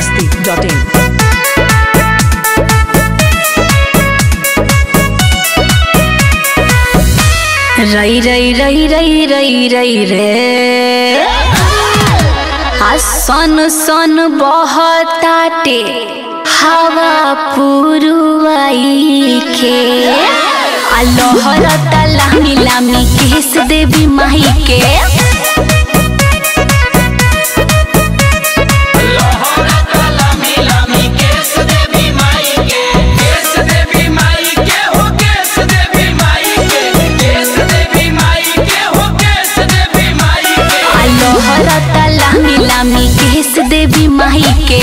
masti.in. रई रई रई रई रई रई रे आ सन सन बहताटे हवा पुरुवाई के आ लहरता लामी लामी केस देवी माई के आ लहरता लामी लामी केस देवी माई के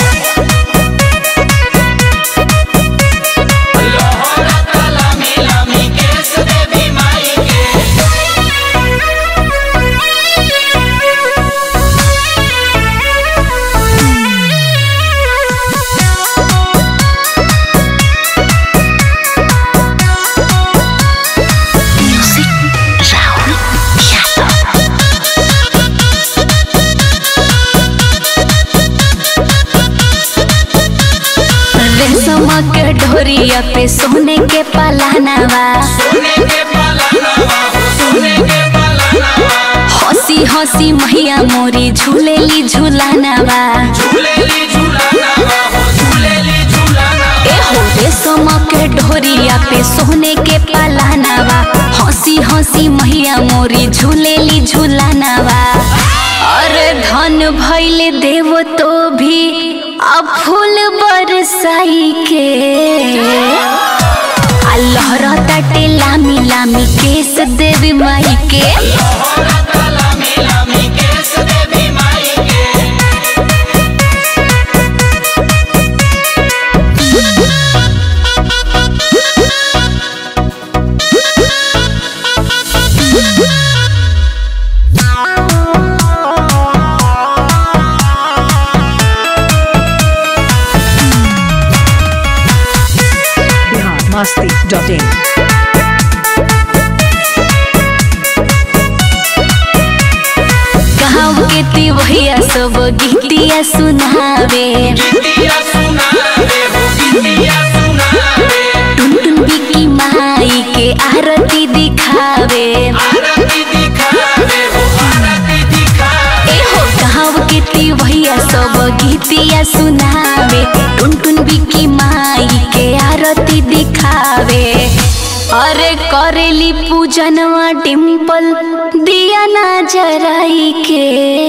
रेशम के ढोरिया पे सोने के पलानवा हंसी हंसी मैया मोरी झूलेली झूलानवा एहो रेशम के ढोरिया पे सोने के पलानवा हंसी हंसी मैया मोरी झूलेली झूलानवा अरे धन भैले देव तो भी अब फूल बरसाई के अल्लाह रहता लामी लामी केस देवी माई के Bihar masti.in. गाँव के तिवैया सब गीतिया सुनावे टुन टुन बिकी माई के आरती दिखावे एहो गाँव के तिवैया सब गीतिया सुनावे टुन टुन बिकी माई के आरती दिखावे अरे करेली पूजनवा डिम्पल दिया ना जराई के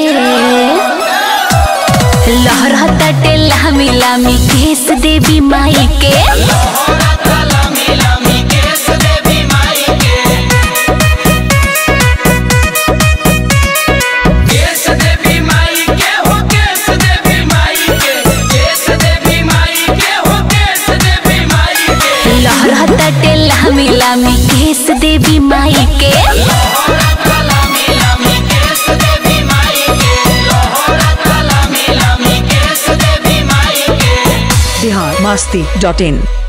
लहरता लामी लामी केस देवी माई के लहरता लामी लामी केस देवी माई के Bihar masti.in.